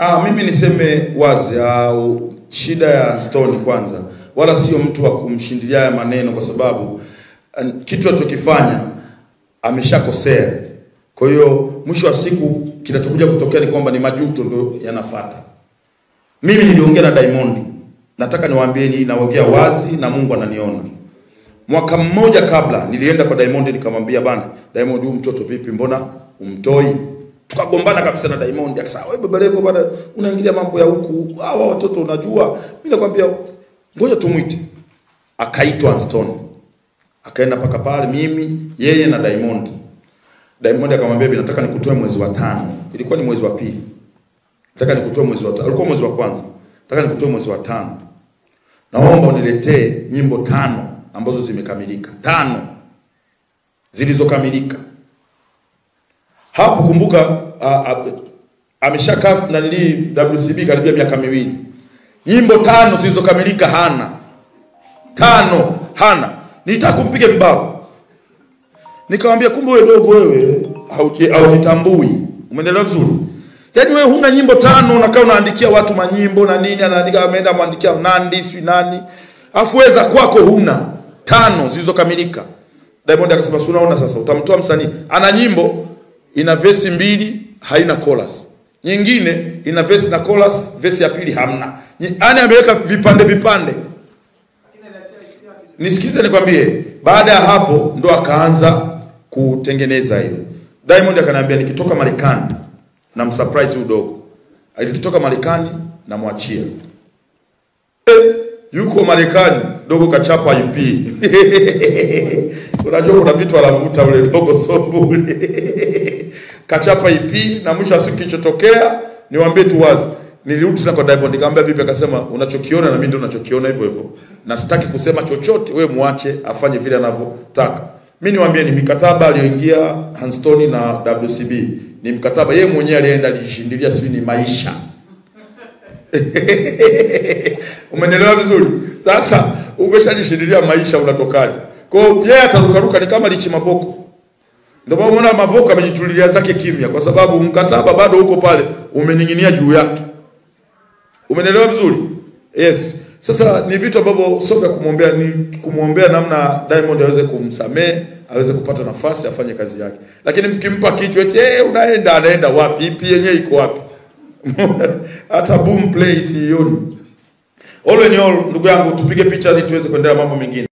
Ah, mimi niseme wazi au shida ya Stone kwanza, wala sio mtu wa kumshindilia haya maneno, kwa sababu an- kitu alichokifanya ameshakosea. Kwa hiyo mwisho wa siku kinachokuja kutokea ni kwamba ni majuto ndio yanafata. Mimi niliongea na Diamond, nataka niwaambieni, naongea wazi na Mungu ananiona. Mwaka mmoja kabla nilienda kwa Diamond nikamwambia, bana Diamond, huyu mtoto vipi, mbona umtoi? Tukagombana kabisa na Diamond, akasema wewe Baba Levo bana, unaingilia mambo ya huku, hawa watoto unajua. Mimi nakwambia ngoja tumwite. Akaitwa Stone, akaenda paka pale, mimi yeye na Diamond. Diamond akamwambia hivi, nataka nikutoe mwezi wa tano. Ilikuwa ni mwezi wa pili, nataka nikutoe mwezi wa tano. Ulikuwa mwezi wa kwanza, nataka nikutoe mwezi wa tano. Naomba uniletee nyimbo tano ambazo zimekamilika, tano zilizokamilika. Hapo kumbuka, a- a- ameshakaa nanili WCB karibia miaka miwili, nyimbo tano zilizokamilika hana, tano hana. Nilitaka kumpiga vibao, nikamwambia kumbe wewe dogo, wewe hauji- haujitambui. Umeelewa vizuri? Yaani wewe huna nyimbo tano, unakaa unaandikia watu manyimbo na nini, anaandika ameenda mwandikia Nandi sijui nani, afu weza kwako huna tano zilizokamilika. Diamond akasema, si unaona sasa, utamtoa msanii ana nyimbo ina vesi mbili haina chorus, nyingine ina vesi na chorus, vesi ya pili hamna, yaani ameweka vipande vipande. Nisikilize nikwambie, baada ya hapo ndo akaanza kutengeneza hiyo. Diamond akaniambia nikitoka Marekani na msurprise huyu dogo. Nikitoka Marekani namwachia. Eh, yuko Marekani dogo kachapa IP. Unajua kuna vitu anavuta ule dogo so bure. kachapa IP na mwisho wa siku kilichotokea niwaambie tu wazi. Nilirudi tena kwa Diamond nikamwambia vipi, akasema unachokiona na mimi ndio unachokiona hivyo hivyo. Na sitaki kusema chochote, we muache afanye vile anavyotaka. Mimi niwaambie ni mikataba aliyoingia Hanstoni na WCB. Ni mkataba yeye mwenyewe alienda alijishindilia, sijui ni maisha. Umenielewa vizuri? Sasa umeshajishindilia maisha, unatokaje? Kwa hiyo yeye atarukaruka, ni kama lichi mavoko. Ndio maana unaona mavoko amejitulilia zake kimya, kwa sababu mkataba bado uko pale, umening'inia juu yake. Umenielewa vizuri? Yes. Sasa ni vitu ambavyo sio vya kumwombea, ni kumwombea namna Diamond aweze kumsamehe, aweze kupata nafasi afanye kazi yake. Lakini mkimpa kichwa eti hey, unaenda anaenda wapi? Ipi yenyewe iko wapi? Hata boom play sioni. All in all, ndugu yangu, tupige picha ili tuweze kuendelea mambo mengine.